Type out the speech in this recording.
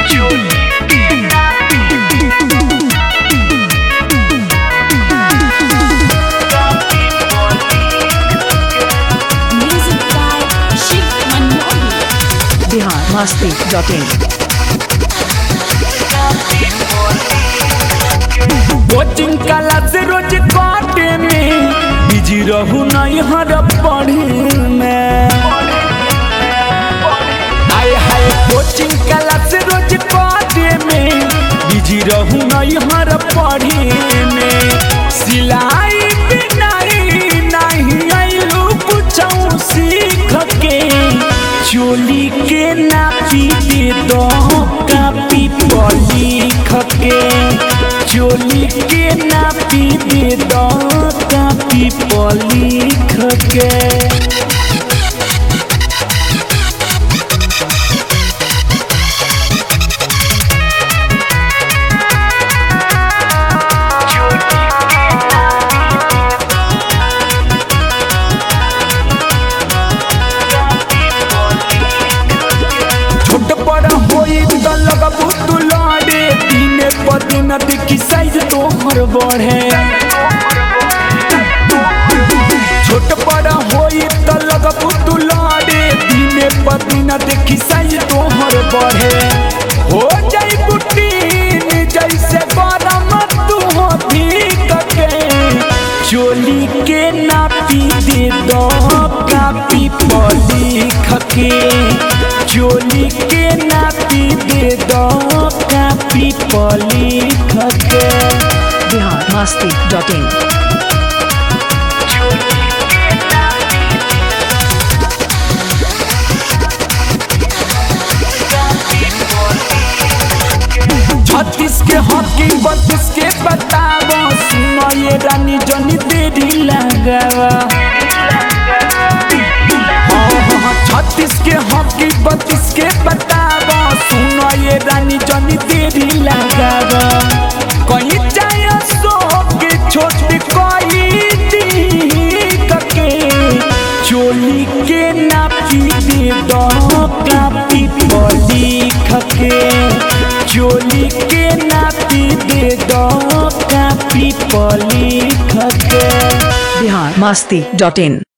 Music by Shiv Manohar. Bihar मस्ती dot in coaching class रोज काटे में बिजी रहू नहीं हर पढ़े में आय हाय कोचिंग क्लास रोज काटे में बिजी रहू नहीं हर पढ़े में सिलाई बिनाई नहीं आइलू कुछ सीख के चोली के नापी दे दो कापी पर लिख के चोली के नापी दे दो कापी पर लिख के छोट बड़ होई त लगबू तू लड़े दिने पर दिन देखी साइज तोहर बढ़े छोट बड़ होई त लगबू तू लड़े दिने पर दिन देखी साइज तोहर बढ़े हो जाई बुटीन जैसे गरम तू हो भीग के चोली के नापी दे दो कापी पर लिख के चोली के नापी दे दो कापी पर लिख के बिहार मस्ती डॉट इन छत्तीस के हॉकी बत्तीस के बतावा सुनो ये रानी जनी देरी लगावा छत्तीस के हॉकी बत्तीस के बतावा सुनो ये रानी जनी देरी लगावा कहीं जाए सो के छोटी कोई दी के चोली के नापी दे दो कापी पर लिख के चोली के नापी दे दो कापी पर लिख के बिहार मस्ती डॉट इन